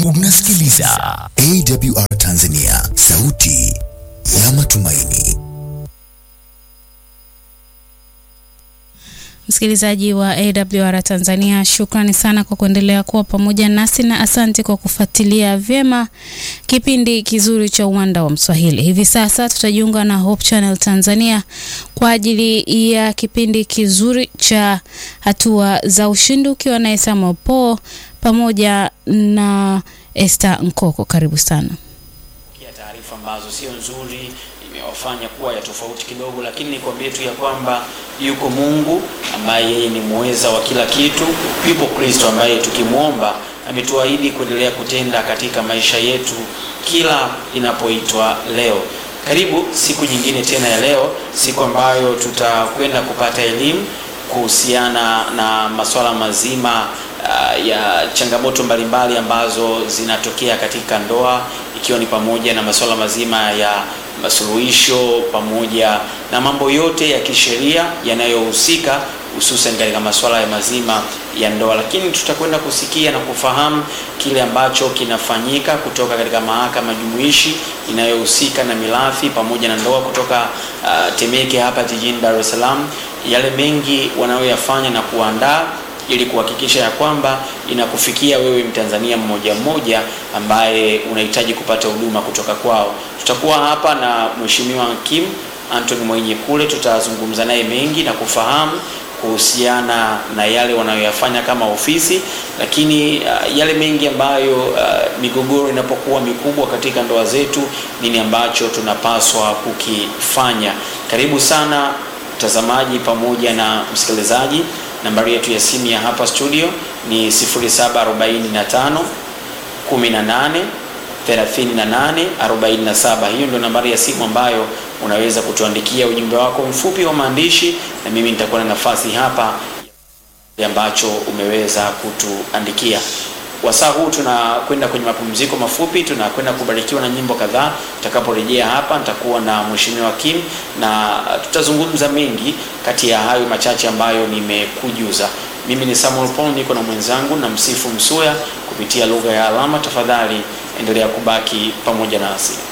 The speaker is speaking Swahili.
Unasikiliza AWR Tanzania, sauti ya matumaini. Msikilizaji wa AWR Tanzania, shukrani sana kwa kuendelea kuwa pamoja nasi na asante kwa kufuatilia vyema kipindi kizuri cha Uwanda wa Mswahili. Hivi sasa tutajiunga na Hope Channel Tanzania kwa ajili ya kipindi kizuri cha hatua za ushindi, ukiwa na Samuel Paul pamoja na Esther Nkoko. Karibu sana. Taarifa ambazo sio nzuri imewafanya kuwa ya tofauti kidogo, lakini nikwambie tu ya kwamba yuko Mungu ambaye yeye ni muweza wa kila kitu. Yupo Kristo ambaye tukimwomba ametuahidi kuendelea kutenda katika maisha yetu kila inapoitwa leo. Karibu siku nyingine tena ya leo, siku ambayo tutakwenda kupata elimu kuhusiana na masuala mazima uh, ya changamoto mbalimbali ambazo zinatokea katika ndoa ikiwa ni pamoja na masuala mazima ya masuluhisho pamoja na mambo yote ya kisheria yanayohusika hususan katika masuala ya mazima ya ndoa, lakini tutakwenda kusikia na kufahamu kile ambacho kinafanyika kutoka katika mahakama jumuishi inayohusika na mirathi pamoja na ndoa kutoka uh, Temeke hapa jijini Dar es Salaam, yale mengi wanayoyafanya na kuandaa ili kuhakikisha ya kwamba inakufikia wewe Mtanzania mmoja mmoja ambaye unahitaji kupata huduma kutoka kwao. Tutakuwa hapa na Mheshimiwa Kim Anthony Mwenyekule, tutazungumza naye mengi na kufahamu kuhusiana na yale wanayoyafanya kama ofisi, lakini uh, yale mengi ambayo uh, migogoro inapokuwa mikubwa katika ndoa zetu, nini ambacho tunapaswa kukifanya. Karibu sana mtazamaji pamoja na msikilizaji. Nambari yetu ya simu ya hapa studio ni 0745 18 38 47. Hiyo ndio nambari ya simu ambayo unaweza kutuandikia ujumbe wako mfupi wa maandishi, na mimi nitakuwa na nafasi hapa ambacho umeweza kutuandikia. Wasaa huu tunakwenda kwenye mapumziko mafupi, tunakwenda kubarikiwa na nyimbo kadhaa. Tutakaporejea hapa, nitakuwa na Mheshimiwa Kim na tutazungumza mengi kati ya hayo machache ambayo nimekujuza. Mimi ni Samuel Paul, niko na mwenzangu na Msifu Msuya kupitia lugha ya alama. Tafadhali endelea kubaki pamoja nasi.